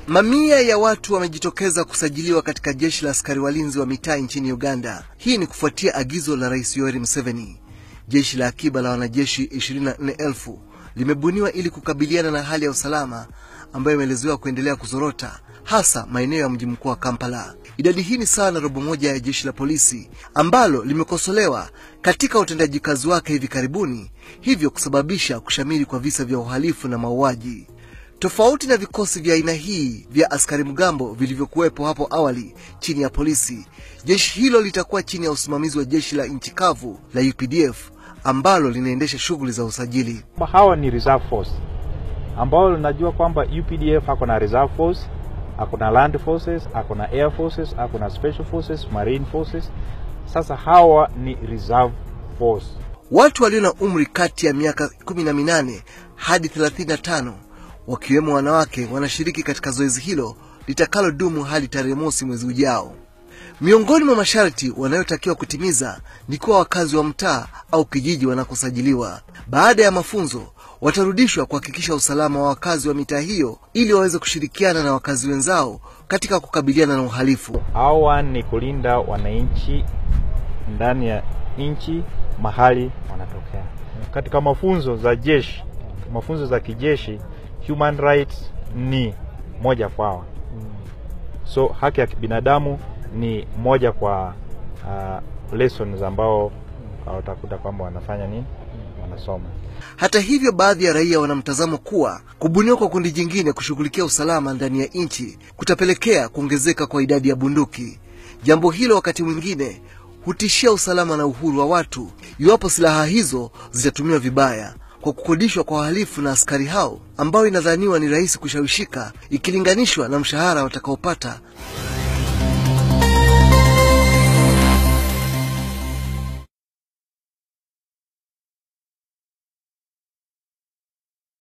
Mamia ya watu wamejitokeza kusajiliwa katika jeshi la askari walinzi wa mitaa nchini Uganda. Hii ni kufuatia agizo la Rais Yoweri Museveni. Jeshi la akiba la wanajeshi 24,000 limebuniwa ili kukabiliana na hali ya usalama ambayo imeelezewa kuendelea kuzorota hasa maeneo ya mji mkuu wa Kampala. Idadi hii ni sawa na robo moja ya jeshi la polisi ambalo limekosolewa katika utendaji kazi wake hivi karibuni, hivyo kusababisha kushamiri kwa visa vya uhalifu na mauaji. Tofauti na vikosi vya aina hii vya askari mgambo vilivyokuwepo hapo awali chini ya polisi, jeshi hilo litakuwa chini ya usimamizi wa jeshi la nchi kavu la UPDF ambalo linaendesha shughuli za usajili. Hawa ni reserve force ambao linajua kwamba UPDF ako na reserve force, ako na land forces, ako na air forces, ako na special forces, marine forces. Sasa hawa ni reserve force. Watu walio na umri kati ya miaka 18 hadi 35 wakiwemo wanawake wanashiriki katika zoezi hilo litakalodumu hadi tarehe mosi mwezi ujao. Miongoni mwa masharti wanayotakiwa kutimiza ni kuwa wakazi wa mtaa au kijiji wanakosajiliwa. Baada ya mafunzo, watarudishwa kuhakikisha usalama wa wakazi wa mitaa hiyo ili waweze kushirikiana na wakazi wenzao katika kukabiliana na uhalifu. Hawa ni kulinda wananchi ndani ya nchi mahali wanatokea. Katika mafunzo za jeshi, mafunzo za kijeshi, human rights ni moja kwao, so haki ya kibinadamu ni moja kwa uh, lessons ambao watakuta kwamba wanafanya nini, wanasoma. Hata hivyo, baadhi ya raia wana mtazamo kuwa kubuniwa kwa kundi jingine kushughulikia usalama ndani ya nchi kutapelekea kuongezeka kwa idadi ya bunduki. Jambo hilo wakati mwingine hutishia usalama na uhuru wa watu iwapo silaha hizo zitatumiwa vibaya kwa kukodishwa kwa wahalifu na askari hao ambao inadhaniwa ni rahisi kushawishika ikilinganishwa na mshahara watakaopata